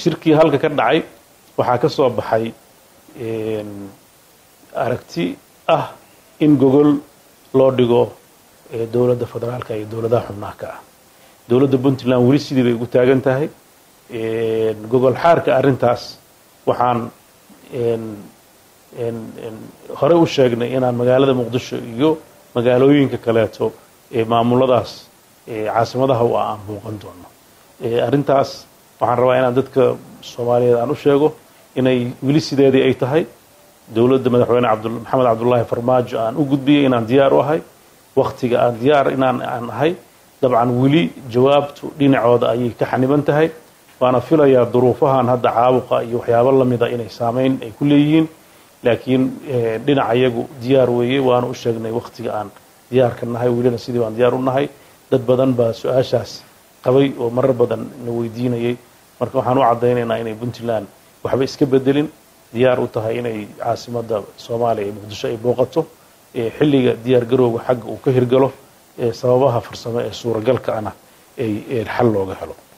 shirkii halka ka dhacay waxaa ka soo baxay aragti ah in gogol loo dhigo dowladda federaalka iyo dowladaha xubnaha ka ah dowladda puntland weli sidii bay ugu taagan tahay gogol xaarka arrintaas waxaan horey u sheegnay inaan magaalada muqdisho iyo magaalooyinka kaleeto ee maamuladaas caasimadaha u ah aan muuqan doono arrintaas waxaan rabaa inaan dadka soomaaliyeed aan u sheego inay weli sideedii ay tahay dowladda madaxweyne maxamed cabdullaahi farmaajo aan u gudbiyey inaan diyaar u ahay waktiga aan diyaar inaan aan ahay dabcan weli jawaabtu dhinacooda ayay ka xaniban tahay waana filayaa duruufahan hadda caabuqa iyo waxyaabo lamida inay saameyn ay ku leeyihiin laakiin dhinaca iyagu diyaar weeye waana u sheegnay waktiga aan diyaarka nahay welina sidii baan diyaar u nahay dad badan baa su-aashaas qabay oo marar badan na weydiinayay marka waxaan u caddaynaynaa inay puntland waxba iska bedelin diyaar u tahay inay caasimadda soomaaliya ee muqdisho ay booqato xilliga diyaar garowga xagga uu ka hirgalo sababaha farsamo ee suuragalka ana ay xal looga helo